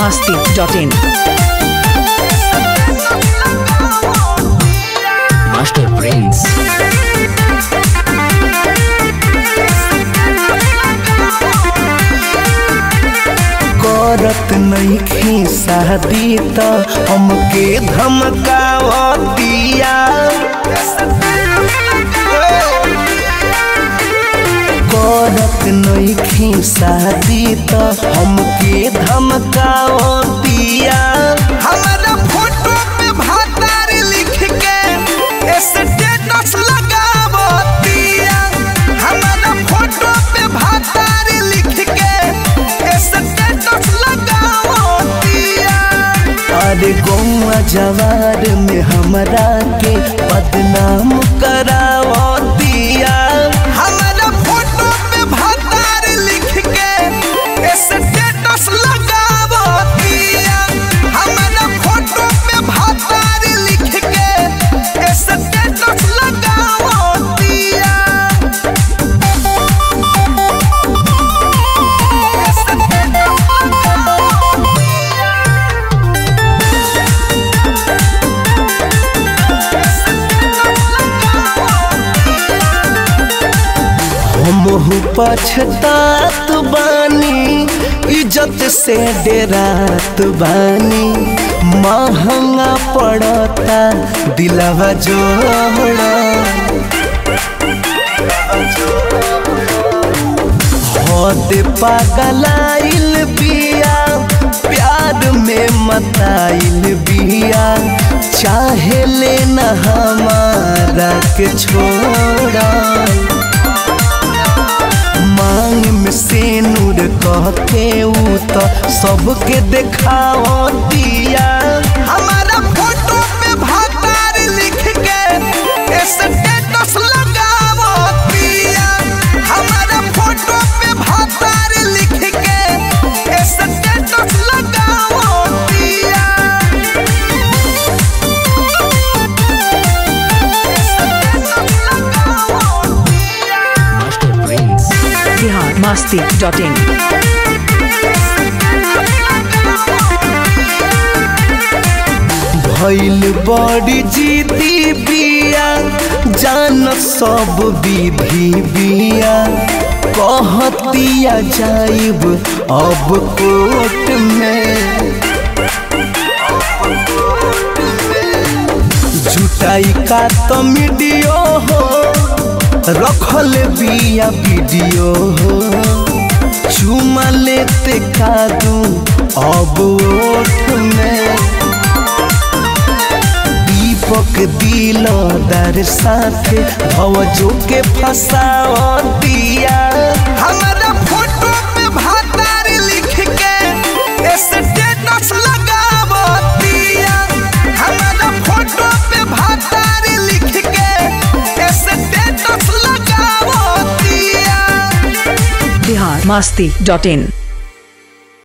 masti.in. Master Prince. करत नइखे शादी त हमके धमकावतिया करत नइखे शादी त हमके धमकावतिया हमारा फोटो पे भातार लिख के स्टेटस लगावतिया हमारा फोटो पे भातार लिख के स्टेटस लगावतिया अरे गौवा जवार में हमरा के बदनाम करावतिया हमारा फोटो पे भातार लिख के स्टेटस लगावतिया हमारा फोटो पे भातार लिख के स्टेटस लगावतिया हमहू पछतात बानी इज्जत से डेरात बानी महंगा पड़ता दिलवा जोड़ा हद पागलाइल बिया प्यार में मताइल बिया चाहे लेना हमारा के छोड़ा मांग में से नूर कह के ऊ तो सबके देखाओ दिया हमारा फोटो पे भातार लिख के स्टेटस लगाओ दिया हमारा फोटो पे भातार लिख के स्टेटस लगाओ दिया Master Prince. Bihar masti.in. भइल बड़ी जीती बिया जान सब विधि बिया कहतिया जाइब अब कोर्ट में जुटाई का तो मीडियो हो रखल बिया वीडियो हो चुमा लेते का दू अब ओठ में दीपक दिलदार साथे भवजो के फसाओ दिया हमारा फोटो पे भातार लिख के स्टेटस लगावो दिया हमारा फोटो पे भातार लिख के स्टेटस लगावो दिया Bihar masti.in.